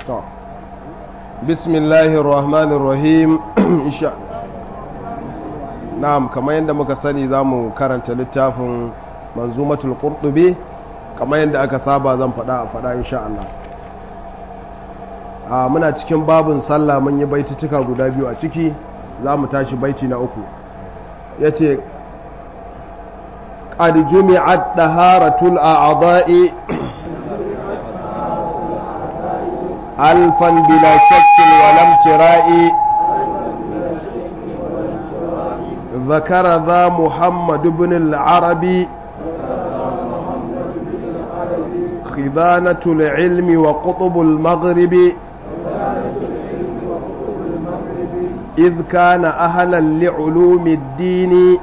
to bismillahir rahmanir rahim insha na'am kamar yadda muka sani zamu karanta littafin manzumatul qurtubi kamar yadda aka saba zan faɗa a faɗa insha Allah a muna cikin babin sallah mun yi baitutuka guda biyu a ciki za mu tashi baiti na uku ya ce قد جمعت طهارة الأعضاء ألفا بلا شك ولا امتراء ذكر ذا محمد بن العربي خذانة العلم وقطب المغرب إذ كان أهلا لعلوم الدين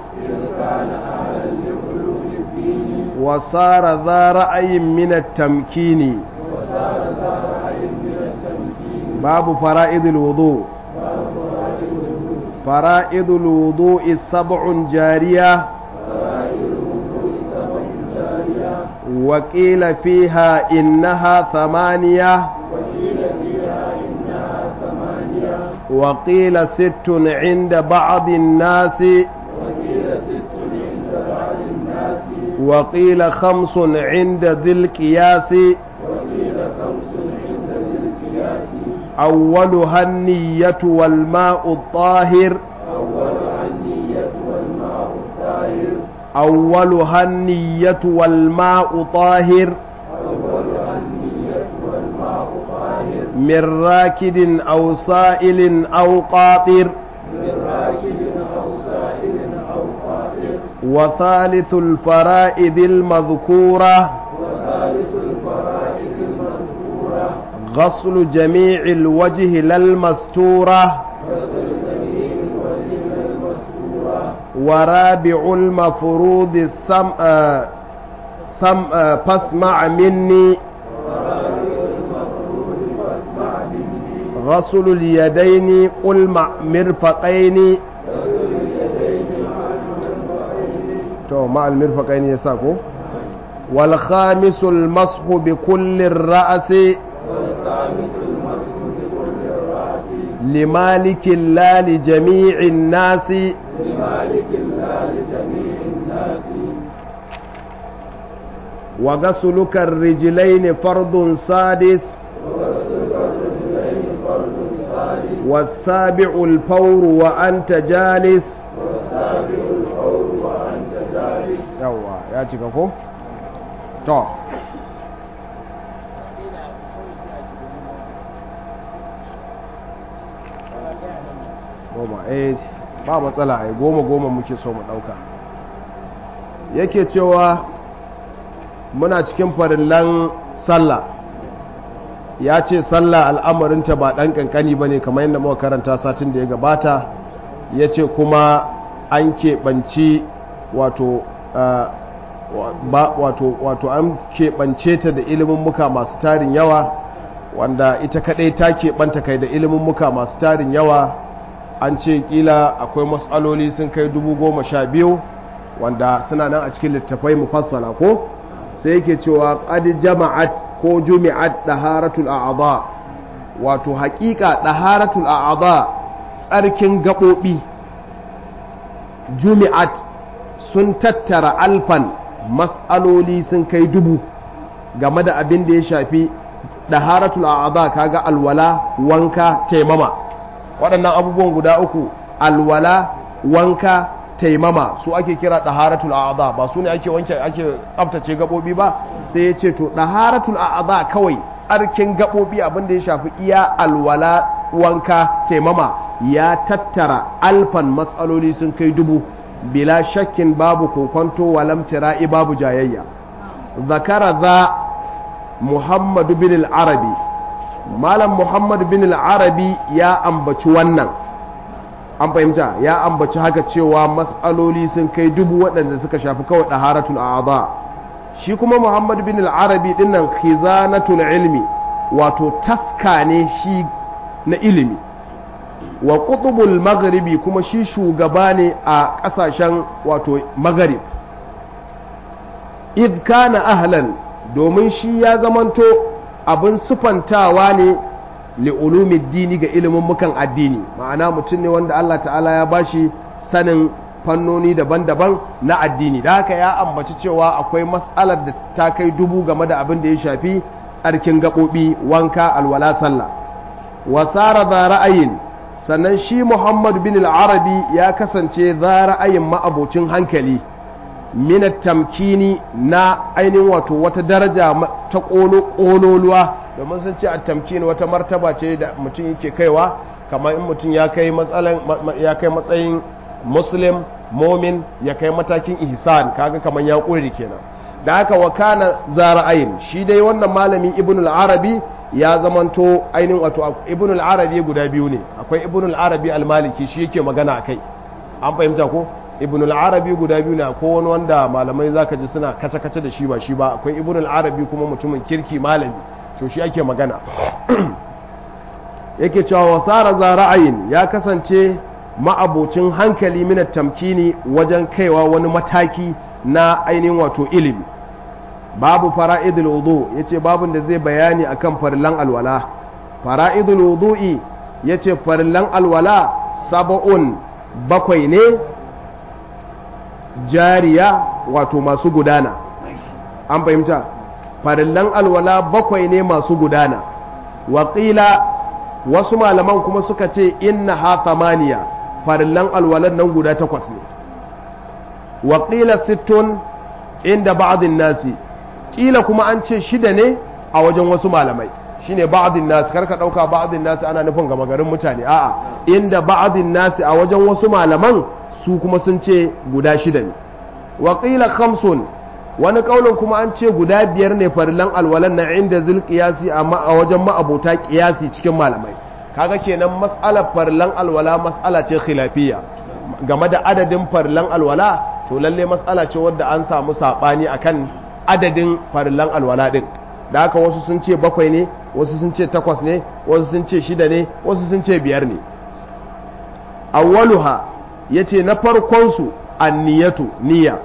وصار ذا رأي من التمكين باب فرائض الوضوء فرائض الوضوء سبع جارية وقيل فيها إنها ثمانية وقيل ست عند بعض الناس وقيل خمس عند ذي القياس أولها النية والماء الطاهر أولها النية والماء طاهر من راكد أو سائل أو قاطر وثالث الفرائد المذكورة غسل جميع الوجه للمستورة ورابع المفروض السم آه سم آه فاسمع مني غسل اليدين قل مع مرفقين to ma'al mirfaqaini yasa ko wal khamisul mashu bi kulli ra'si لمالك لا لجميع الناس وغسلك الرجلين فرض سادس والسابع الفور وأنت جالس yawwa ya cika ko? to goma eh ba matsala ai goma goma muke so mu dauka yake cewa muna cikin farillan sallah ya ce sallah al'amarinta ba ɗan ƙanƙani ba ne kamar yadda muka karanta satin da ya gabata ya ce kuma an keɓanci wato wato wato an keɓance ta da ilimin muka masu tarin yawa wanda ita kaɗai ta keɓanta kai da ilimin muka masu tarin yawa an ce ƙila akwai matsaloli sun kai dubu goma sha biyu wanda suna nan a cikin littafai mufassala ko sai yake cewa qad jama'at ko jumi'at daharatul a'dha wato haƙiƙa daharatul a'dha tsarkin gaɓoɓi jumi'at sun tattara alfan mas'aloli sun kai dubu game da abin da ya shafi daharatul a'dha kaga alwala wanka taimama waɗannan abubuwan guda uku alwala wanka taimama su ake kira daharatul a'dha ba su ne ake wanke ake tsaftace gabobi ba sai ya ce to daharatul a'dha kawai tsarkin gabobi abin da ya shafi iya alwala wanka taimama ya tattara alfan matsaloli sun kai dubu bila shakkin babu kokonto walam tira'i babu jayayya zakara za muhammadu bin al-arabi malam muhammadu bin al-arabi ya ambaci wannan an fahimta ya ambaci haka cewa matsaloli sun kai dubu waɗanda suka shafi kawai ɗaharatul a'adha shi kuma muhammad bin al-arabi dinnan khizanatul ilmi wato taska ne shi na ilimi wa qutubul maghribi kuma shi shugaba ne a ƙasashen wato maghrib id kana ahlan domin shi ya zamanto abin sufantawa ne li'ulumi dini ga ilimin mukan addini ma'ana mutum ne wanda Allah ta'ala ya bashi sanin fannoni daban-daban na addini da haka ya ambaci cewa akwai mas'alar da ta kai dubu game da abin da ya shafi tsarkin gaɓoɓi wanka alwala sallah wasara za ra'ayin sannan shi muhammad bin al-arabi ya kasance za ra'ayin ma'abocin hankali minat tamkini na ainihin wato wata daraja ta ƙololuwa domin sun ce a tamkini wata martaba ce da mutum yake kaiwa kamar in mutum ya kai matsayin muslim momin ya kai matakin ihsan kaga kamar ya ƙuri kenan da haka wa kana za ra'ayin shi dai wannan malami ibn al-arabi ya zamanto ainihin wato ibn al-arabi guda biyu ne akwai ibn al-arabi al-maliki shi yake magana akai an fahimta ko ibn al-arabi guda biyu ne ko wani wanda malamai zaka ji suna kace kace da shi ba shi ba akwai ibn al-arabi kuma mutumin kirki malami so shi ake magana yake cewa wasara za ra'ayin ya kasance ma'abocin hankali minat tamkini wajen kaiwa wani mataki na ainihin wato ilimi babu fara'idul wudu yace babun da zai bayani akan farillan alwala fara'idul wudu'i yace farillan alwala sab'un bakwai ne jariya wato masu gudana an fahimta farillan alwala bakwai ne masu gudana waƙila wasu malaman kuma suka ce inna ha thamaniya farillan alwalan nan guda takwas ne waƙila sittun inda ba'adin nasi ƙila kuma an ce shida ne a wajen wasu malamai shine ba'adin nasi karka ɗauka ba'adin nasi ana nufin gama garin mutane a'a inda ba'adin nasi a wajen wasu malaman su kuma sun ce guda shida ne waƙila khamsun wani ƙaunin kuma an ce guda biyar ne farillan alwalan na inda zil ƙiyasi a wajen ma'abota ƙiyasi cikin malamai kaga kenan mas'alar farillan alwala mas'ala ce khilafiyya game da adadin farillan alwala to lalle mas'ala ce wadda an samu saɓani akan adadin farillan alwala ɗin da haka wasu sun ce bakwai ne wasu sun ce takwas ne wasu sun ce shida ne wasu sun ce biyar ne awwaluha yace na farkon su anniyatu niyya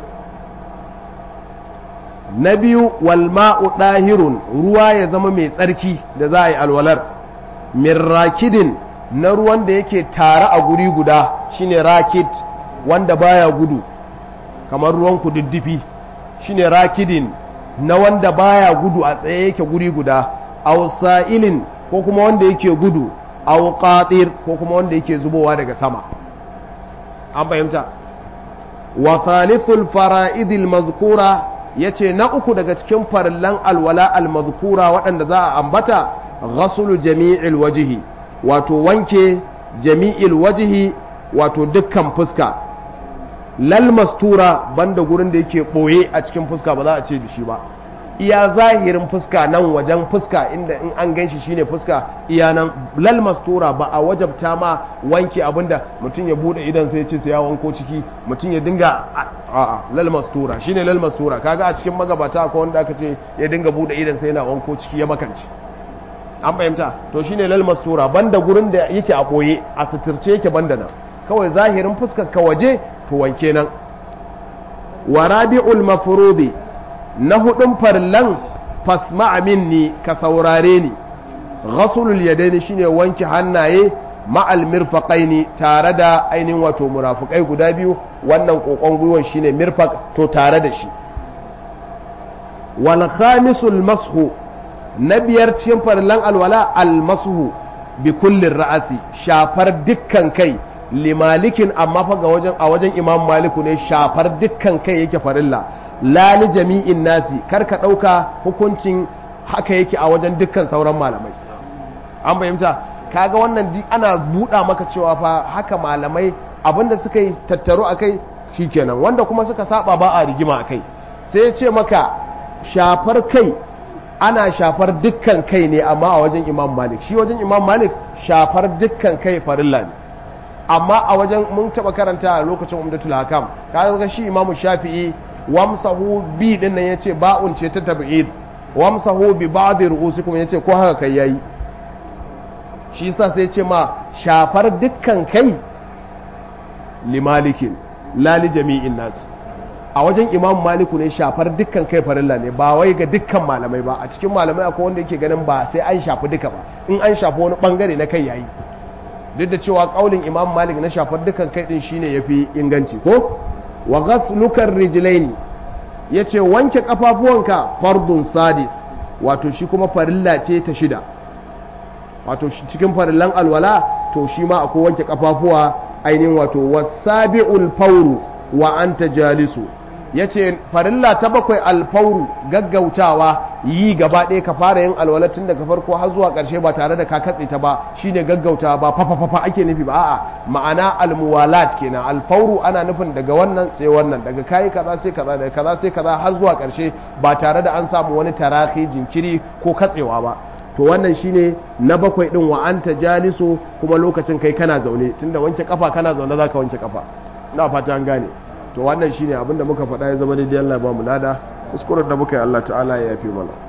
na biyu walma'u ɗahirun ruwa ya zama mai tsarki da za a yi alwalar min rakidin na ruwan da yake tare a guri guda shine rakid wanda baya gudu kamar ruwan kududdufi shine rakidin na wanda baya gudu a tsaye yake guri guda aw sa'ilin ko kuma wanda yake gudu aw qatir ko kuma wanda yake zubowa daga sama an fahimta wa thalithul fara'idil mazkura yace na uku daga cikin farillan alwala almazkura waɗanda za a ambata ghasulu jami'il wajhi wato wanke jami'il wajhi wato dukkan fuska lal mastura banda gurin da yake boye a cikin fuska ba za a ce da shi ba iya zahirin fuska nan wajen fuska inda in an ganshi shine fuska iya nan lal mastura ba a wajabta ma wanke abinda mutum ya bude idan sai ce sai ya wanko ciki mutum ya dinga a'a lal mastura shine lal mastura kaga a cikin magabata akwai wanda aka ce ya dinga bude idan sai yana wanko ciki ya makance an fahimta to shine lal mastura banda gurin da yake a boye a suturce yake banda nan kawai zahirin fuskar ka waje to wanke nan wa rabi'ul mafrudi na hudun farlan fasma'a minni ka saurare ni ghasulul yadaini shine wanke hannaye ma'al mirfaqaini tare da ainihin wato murafukai guda biyu wannan kokon gwiwan shine mirfaq to tare da shi wal khamisul mashu na biyar cikin farlan alwala al mashu bi kullin ra'asi shafar dukkan kai limalikin amma fa ga wajen a wajen imam maliku ne shafar dukkan kai yake farilla lali jami'in nasi kar ka ɗauka hukuncin haka yake a wajen dukkan sauran malamai an fahimta kaga wannan di ana buɗa maka cewa fa haka malamai abinda suka yi tattaro a kai shikenan wanda kuma suka saba ba a rigima a kai sai ya ce maka shafar kai ana shafar dukkan kai ne amma a wajen imam malik shi wajen imam malik shafar dukkan kai farilla ne amma a wajen mun taba karanta a lokacin umdatul hakam ka ga shi imamu shafi'i wamsahu bi din nan yace ba'un ce ta tab'id wamsahu bi ba'd ru'usikum yace ko haka kai yayi shi yasa sai yace ma shafar dukkan kai limalikin la li jami'in nas a wajen imam maliku ne shafar dukkan kai farilla ne ba wai ga dukkan malamai ba a cikin malamai akwai wanda yake ganin ba sai an shafi duka ba in an shafi wani bangare na kai yayi duk da cewa kaulin imam malik na shafar dukkan kai din shine yafi inganci ko wa ghaslukar rijlaini yace wanke kafafuwanka fardun sadis wato shi kuma farilla ce ta shida wato cikin farillan alwala to shi ma akwai wanke kafafuwa ainihin wato wasabi'ul fawru wa anta jalisu yace farilla ta bakwai alfauru gaggautawa yi gaba ɗaya ka fara yin alwala tun daga farko har zuwa ƙarshe ba tare da ka katse ta ba shine gaggautawa ba fafa fafa ake nufi ba a'a ma'ana almuwalat kenan alfauru ana nufin daga wannan sai wannan daga kayi kaza sai kaza daga kaza sai kaza har zuwa ƙarshe ba tare da an samu wani tarahi jinkiri ko katsewa ba to wannan shine na bakwai din wa anta jalisu kuma lokacin kai kana zaune tunda wanke kafa kana zaune zaka wanke kafa ina fata an gane to wannan shine abinda muka faɗa ya zama daidai Allah ba mu lada kuskuren da muka yi Allah ta'ala ya yafe mana